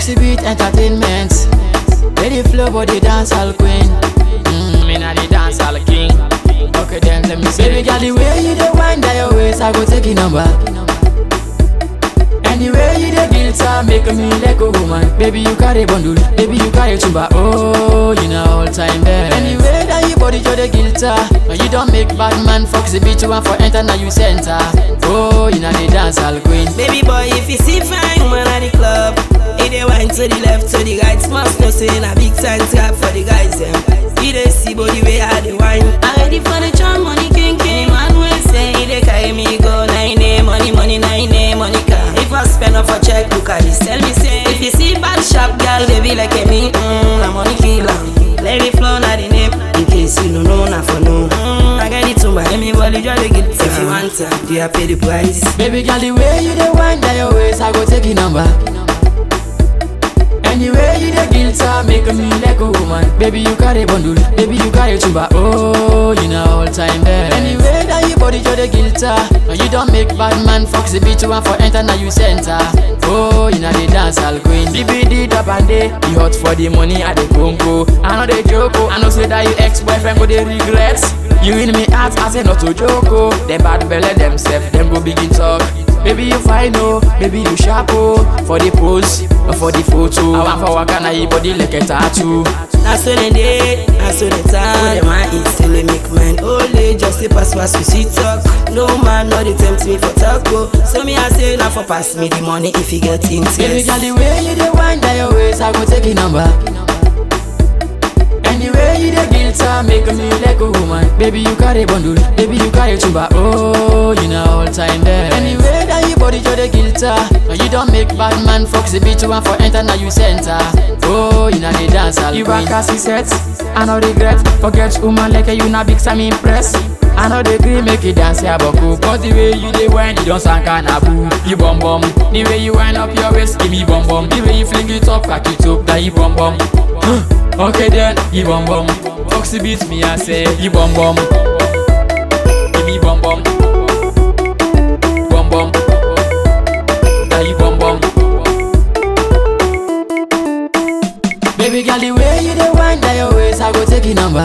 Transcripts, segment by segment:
Foxy Beat Entertainment. Lady flow body dance all queen. Mm, me na the dance all king. Okay then let me see. Baby girl, the way you dey wind down your waist, I go take your number. Anyway you dey guitar, make me like a woman. Baby you carry bundle, baby you carry tumba. Oh, you know all time there. Anyway that you body you dey guitar, and you don't make bad man Foxy Beat one for enter now you center. Oh, you know the dance all queen. Baby boy, if you see fine woman at the club, he dey wine to the left, to the right. Must know say na big time trap for the guys them. He dey see body way I dey wine. I ready for the charm, money king king. Man will say he dey carry me go nine a money money nine a money car. If I spend off a check, look at this. Tell me say if you see bad shop girl, they be like me. Mm, na money killer. Let it flow na the name. In case you don't know, na for no. Mm, I get it to my anybody just dey get it. If you want to, do you pay the price? Baby girl, the way you dey wind down your waist, I go take your number. Anyway you dey guitar, make me like a woman. Baby you carry bundle, baby you carry tumba. Oh, you know all time there. Anyway that you body you dey guitar, and you don't make bad man Foxy Beat one for enter now you center. Oh, you know the dance all queen. BBD dub and day, you hot for the money at the congo. I know they joke, oh. I know say that you ex-boyfriend go they regret. You in me heart, I say not to joke, oh. Them bad belly themself, them go begin talk. Baby you fine oh, baby you sharp oh For the pose, or for the photo I want for waka na your body like a tattoo Na so they dey, na so they talk. What them I eat still they make mine only just say pass pass we see talk. No man no they tempt me for taco. So me I say na for pass me the money if you get Baby interest. girl the way you dey wind down your waist I go take your number Anyway you dey guitar make me like a woman Baby you carry bundle, baby you carry tumba Oh, you know all time there Anyway that you body you dey guitar And you don't make bad man Foxy Beat one for enter now you center Oh, you know the dance all You back as set, I no regret Forget woman like you na big time impress I know the green make you dance ya boku But the way you dey whine, you don't sound kinda boo You bum bum The way you wind up your waist, give me bum bum The way you fling it up, cock it up, that you bum bum Okay then, you bum bum Foxy beat me, I say, you bum bum Give me bum bum Bum bum That you bum bum Baby girl, the way you dey wind down your waist, I go take your number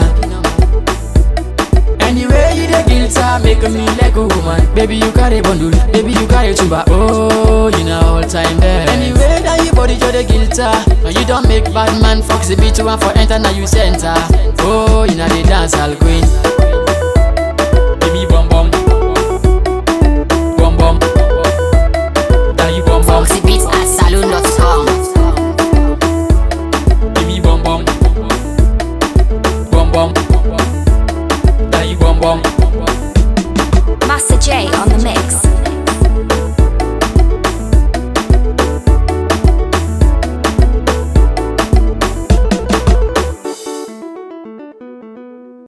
Anyway, you dey guitar, make me like a woman. Baby, you carry bundle, baby, you carry tumba. Oh, you know all time there. Anyway, that you body you dey guitar, and you don't make bad man Foxy Beat one for enter now you center. Oh, you know the dance all queen. Give me bum bum, bum bum. That you bum bum, Foxy Beats at saloon.com. give me bum bum, bum bum. That you bum bum. Master J on the mix.